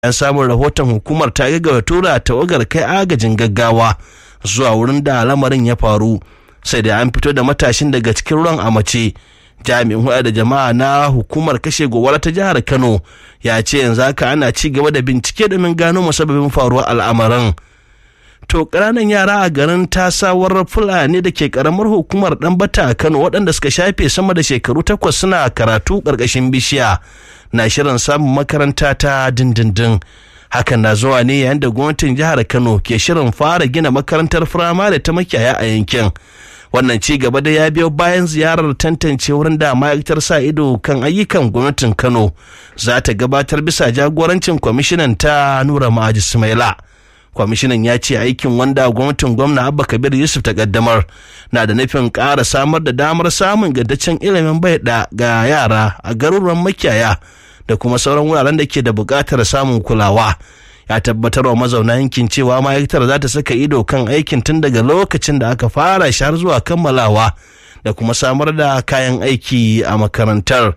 an samun rahoton hukumar ta gaggawa tura tawagar kai agajin gaggawa zuwa wurin da lamarin ya faru sai da an fito da matashin daga cikin ruwan a mace jami'in hulɗa da jama'a na hukumar kashe gobara ta jihar kano ya ce yanzu haka ana ci gaba da bincike domin gano musabbabin faruwar al'amarin to ƙananan yara a garin tasawar fulani da ke ƙaramar hukumar ɗanbata a kano waɗanda suka shafe sama da shekaru takwas suna karatu ƙarƙashin bishiya na shirin samun makaranta ta dindindin hakan na zuwa ne yayin da gwamnatin jihar kano ke shirin fara gina makarantar firamare ta makiyaya a yankin wannan ci gaba da ya biyo bayan ziyarar tantance wurin da ma'aikatar sa ido kan ayyukan gwamnatin kano za ta gabatar bisa jagorancin kwamishinan ta nura ma'aji sumaila kwamishinan ya ce aikin wanda gwamnatin gwamna abba kabir yusuf ta kaddamar na da nufin ƙara samar da damar samun gaddaccen ilimin bai ga yara a garuruwan makiyaya da kuma sauran wuraren da ke da buƙatar samun kulawa ya tabbatar wa mazauna yankin cewa ma'aikatar za ta saka ido kan aikin tun daga lokacin da aka fara shi har zuwa kammalawa da kuma samar da kayan aiki a makarantar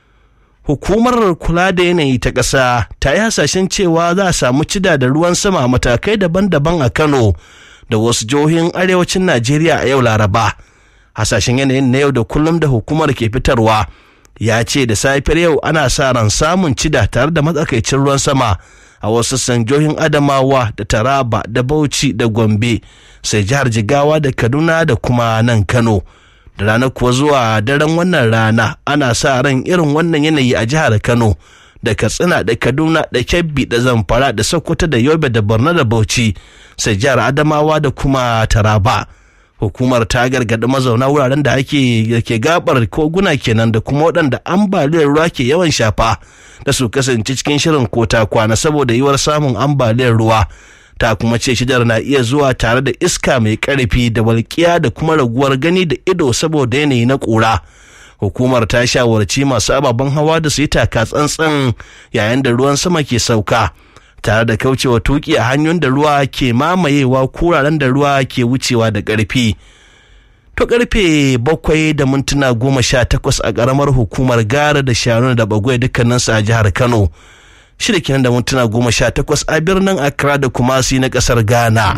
hukumar kula da yanayi ta ƙasa ta yi hasashen cewa za a samu cida da ruwan sama a matakai daban-daban a kano da wasu jihohin arewacin najeriya a yau laraba hasashen yanayin na yau da kullum da hukumar ke fitarwa ya ce da safiyar yau ana sa ran samun cida tare da matsakaicin ruwan sama a wasu sanjohin adamawa da taraba da bauchi da gombe sai jihar jigawa da kaduna da kuma nan kano da rana kuwa zuwa daren wannan rana ana sa ran irin wannan yanayi a jihar kano da katsina da kaduna da kebbi da zamfara da sokoto da yobe da borno da bauchi sai jihar adamawa da kuma taraba hukumar ta gargaɗi mazauna wuraren da ake ke gabar koguna kenan da kuma waɗanda ambaliyar ruwa ke yawan shafa da su kasance cikin shirin kota kwana saboda yiwuwar samun ambaliyar ruwa ta kuma ce shidar na iya zuwa tare da iska mai ƙarfi da walƙiya da kuma raguwar gani da ido saboda yanayi na ƙura hukumar ta shawarci masu ababen hawa da su yi taka tsantsan yayin da ruwan sama ke sauka tare da kaucewa tuki a hanyoyin da ruwa ke mamayewa kuraren da ruwa ke wucewa da ƙarfi. To karfe bakwai da mintuna goma sha takwas a ƙaramar hukumar gara da shanu da bagwai dukkaninsu a jihar Kano. Shida kenan da mintuna goma sha takwas a birnin Accra da Kumasi na ƙasar Ghana.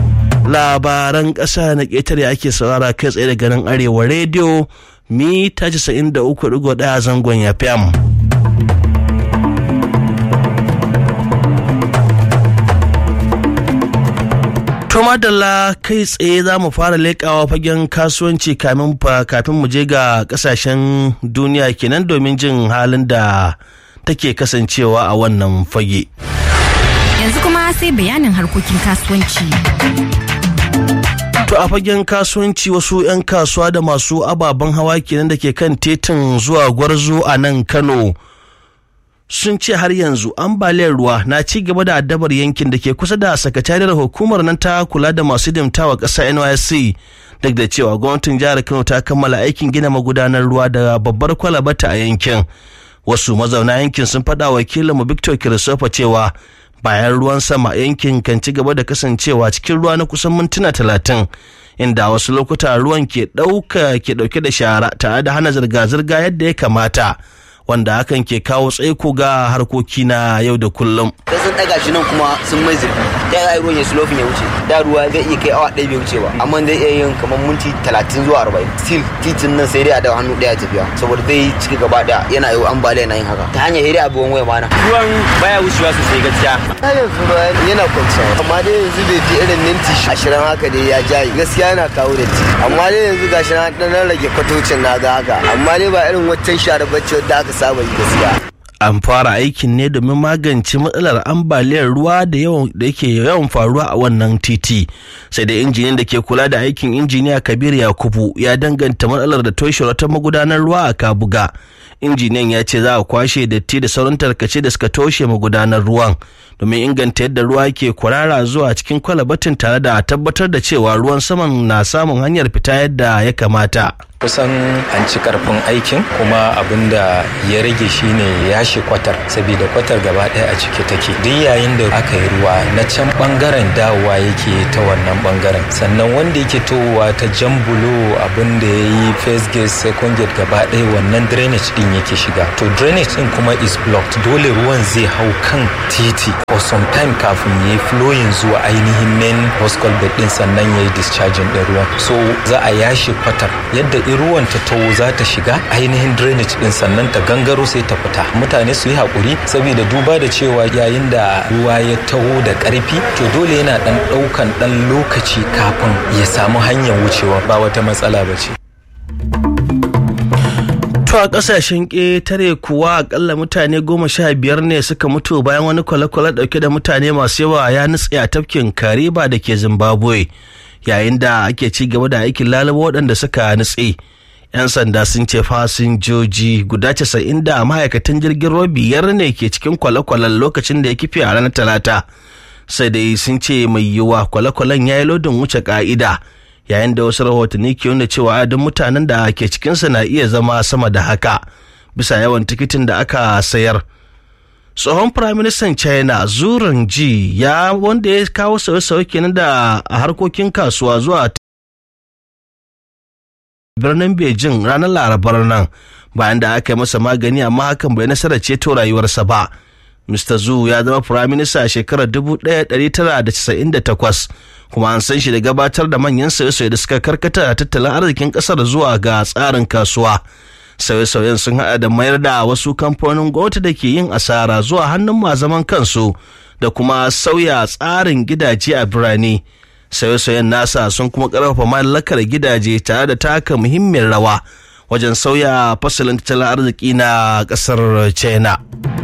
Labaran ƙasa na ƙetare ake saurara kai tsaye daga nan Arewa rediyo mita casa'in da uku ɗigo ɗaya zangon ya To madalla kai tsaye za mu fara leƙawa fagen kasuwanci kafin mu je ga ƙasashen duniya kenan domin jin halin da take kasancewa a wannan fage. Yanzu kuma sai bayanin harkokin kasuwanci. To a fagen kasuwanci wasu 'yan kasuwa da masu ababen hawa kenan da ke kan titin zuwa gwarzo a nan Kano. sun ce har yanzu ambaliyar ruwa na ci gaba da addabar yankin da ke kusa da sakatariyar hukumar nan ta kula da masu dimtawa ƙasa nysc duk da cewa gwamnatin jihar kano ta kammala aikin gina magudanar ruwa da babbar kwalabata a yankin wasu mazauna yankin sun faɗa wakilinmu victor kirisofa cewa bayan ruwan sama yankin kan ci gaba da kasancewa cikin ruwa na kusan mintuna talatin inda wasu lokuta ruwan ke ɗauka ke ɗauke da shara tare da hana zirga-zirga yadda ya kamata wanda hakan ke kawo tsaiko ga harkoki na yau da kullum. da sun daga shi nan kuma sun mai zurfi ta yi ruwan ya slofin ya wuce da ruwa zai iya kai awa ɗaya bai wuce ba amma zai iya yin kamar minti talatin zuwa arba'in still titin nan sai dai a da hannu ɗaya tafiya saboda zai ciki gaba ɗaya yana yi ambaliya na yin haka ta hanyar hiri abubuwan waya mana. ruwan baya wucewa sosai gaskiya. ta yanzu ruwa yana kwanciya amma dai yanzu bai fi irin minti ashirin haka dai ya jayi gaskiya yana kawo da ti amma dai yanzu gashi na ɗan rage kwatocin na ga haka amma dai ba irin waccan share bacci wadda aka saba yi gaskiya. an fara aikin ne domin magance matsalar ambaliyar ruwa da da yake yawan faruwa a wannan titi sai da injiniyan da ke kula da aikin injiniya kabir yakubu ya danganta matsalar da toshe wata magudanar ruwa a kabuga injiniyan ya ce za a kwashe datti da sauran tarkace da suka toshe magudanar ruwan domin inganta yadda ruwa ke kwarara zuwa cikin kwalabatin tare da tabbatar da cewa ruwan saman na samun hanyar fita yadda ya kamata kusan an ci karfin aikin kuma abin da ya rage shine yashi kwatar saboda kwatar gaba ɗaya a ciki take duk yayin da aka yi ruwa na can bangaren dawowa yake ta wannan bangaren sannan wanda yake towa ta jambulo abin da ya yi first gate second gate gaba ɗaya wannan drainage din ruwan yake shiga to drainage din kuma is blocked dole ruwan zai hau kan titi for some time kafin ya yi flowing zuwa ainihin main host culvert din sannan ya yi discharging din ruwan so za a yashe kwatar yadda in ruwan ta taho za ta shiga ainihin drainage din sannan ta gangaro sai ta fita mutane su yi haƙuri saboda duba da cewa yayin da ruwa ya taho da ƙarfi to dole yana ɗan ɗaukan ɗan lokaci kafin ya samu hanyar wucewa ba wata matsala ba ce. To a ƙasashen ƙetare kuwa akalla mutane goma sha biyar ne suka mutu bayan wani kwale-kwale ɗauke da mutane masu yawa ya nutse a tafkin Kariba da ke Zimbabwe yayin da ake ci gaba da aikin lalaba waɗanda suka nutse. 'Yan sanda sun ce fasinjoji guda casa'in da ma'aikatan jirgin ruwa biyar ne ke cikin kwale-kwalen lokacin da ya kife a ranar Talata. Sai dai sun ce mai yiwuwa kwale-kwalen ya yi lodin wuce ka'ida. yayin da wasu rahotanni ke nuna cewa adadin mutanen da ke cikinsa na iya zama sama da haka bisa yawan tikitin da aka sayar tsohon firaministan china zuran ji ya wanda ya kawo sauye-sauye kenan da a harkokin kasuwa zuwa birnin beijing ranar larabar nan bayan da aka yi masa magani amma hakan bai nasarar ceto rayuwarsa ba Mr. Zhu ya zama firaminista a shekarar 1998 kuma an san shi da gabatar da manyan sauye-sauye da suka karkata a tattalin arzikin kasar zuwa ga tsarin kasuwa. Sauye-sauyen sun haɗa da mayar da wasu kamfanonin gwamnati da ke yin asara zuwa hannun mazaman kansu da kuma sauya tsarin gidaje a birane. Sauye-sauyen nasa sun kuma ƙarfafa mallakar gidaje tare da taka muhimmiyar rawa wajen sauya fasalin tattalin arziki na ƙasar China.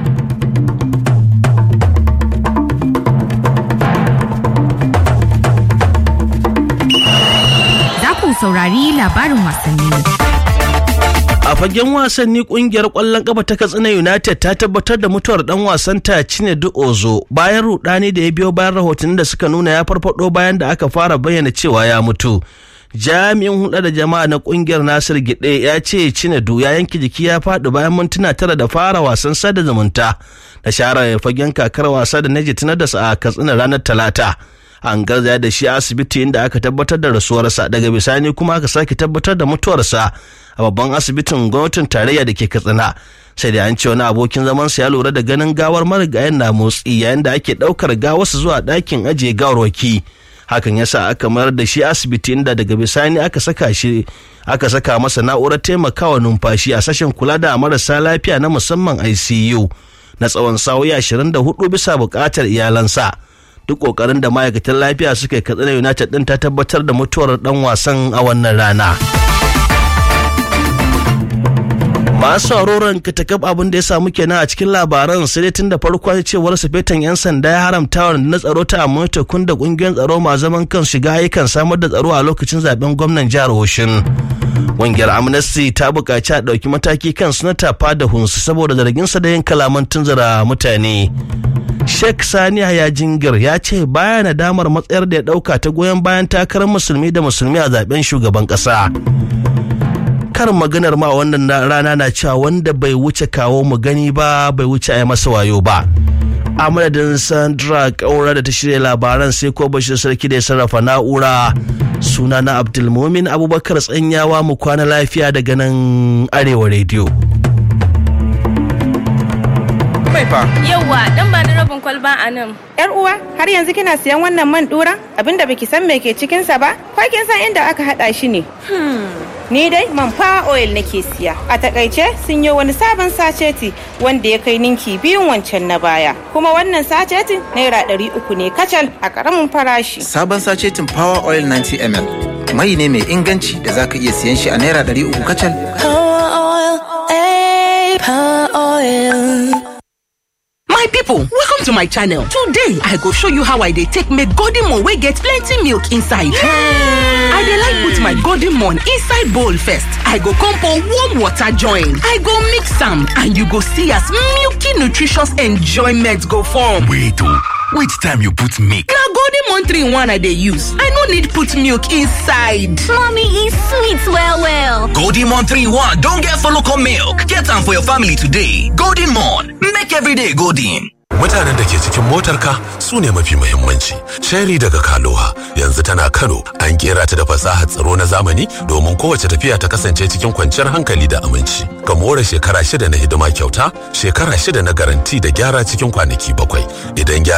saurari labarin wasanni. A fagen wasanni kungiyar kwallon kafa ta Katsina United ta tabbatar da mutuwar dan wasan ta Chinedu Ozo bayan rudani da ya biyo bayan rahotannin da suka nuna ya farfado bayan da aka fara bayyana cewa ya mutu. Jami'in hulɗa da jama'a na kungiyar Nasir Gide ya ce Chinedu ya yanke jiki ya faɗi bayan mintuna tara da fara wasan sada zumunta da share fagen kakar wasa da Neji Tinadas a Katsina ranar Talata. an garzaya da shi asibiti inda aka tabbatar da rasuwarsa daga bisani kuma aka sake tabbatar da mutuwarsa a babban asibitin gwamnatin tarayya da ke katsina sai da an ce wani abokin zamansa ya lura da ganin gawar marigayen na motsi yayin da ake ɗaukar gawarsa zuwa ɗakin ajiye gawarwaki hakan ya sa aka mayar da shi asibiti inda daga bisani aka saka shi aka saka masa na'urar taimakawa numfashi a sashen kula da marasa lafiya na musamman ICU na tsawon sa'o'i 24 bisa buƙatar iyalansa. duk kokarin da ma'aikatan lafiya suka yi katsina united din ta tabbatar da mutuwar dan wasan a wannan rana masu sauraron katakab abin da ya samu kenan a cikin labaran sai dai tun da farko cewar sufetan yan sanda ya haramta wa na tsaro ta amurta kun da kungiyoyin tsaro ma zaman kan shiga yakan samar da tsaro a lokacin zaben gwamnan jihar Oshin. Ƙungiyar Amnesty ta buƙaci a ɗauki mataki kan sanata fada hunsu saboda zarginsa da yin kalaman tunzura mutane. Sheikh Sani Haya Jingir ya ce baya nadamar matsayar da ya ɗauka ta goyon bayan takarar musulmi da musulmi a zaben shugaban ƙasa. Karin maganar ma wannan rana na cewa wanda bai wuce kawo mu gani ba bai wuce a yi masa wayo ba. A madadin Sandra Kaura da ta shirya labaran sai ko bashir sarki da ya sarrafa na'ura suna na Abdulmumin Abubakar tsanyawa mu kwana lafiya daga nan Arewa Radio. mai fa. Yawwa, dan ba ni rabin kwalba a nan. Yar uwa, har yanzu kina siyan wannan man dura? Abinda baki san me ke cikin sa ba? Ko kin san inda aka hada shi ne? Ni dai man fa oil nake siya. A takaice sun yi wani sabon saceti wanda ya kai ninki biyun wancan na baya. Kuma wannan sacetin naira ɗari uku ne kacal a ƙaramin farashi. Sabon sacetin Power Oil 90 ml. Mai ne mai inganci da zaka iya siyan shi a naira ɗari uku kacal. Power oil, eh, power oil. My people, welcome to my channel. Today, I go show you how I dey take make golden mon wey get plenty milk inside. I dey like put my golden mon inside bowl first. I go come pour warm water join. I go mix am and you go see as milky nutritious enjoyment go form. Wait oh, which time you put milk? Na golden mon 3 in 1 I dey use. I no need put milk inside. Mommy e sweet well well. Golden Mon 3-1 don get follow come milk. Get am for your family today. Golden Mon, make every day golden. mutanen da ke cikin motarka su ne mafi muhimmanci sherry daga kaloha yanzu tana kano an kera ta da fasahar tsaro na zamani domin kowace tafiya ta kasance cikin kwanciyar hankali da aminci ka more shekara shida na hidima kyauta shekara shida na garanti da gyara cikin kwanaki bakwai idan gyara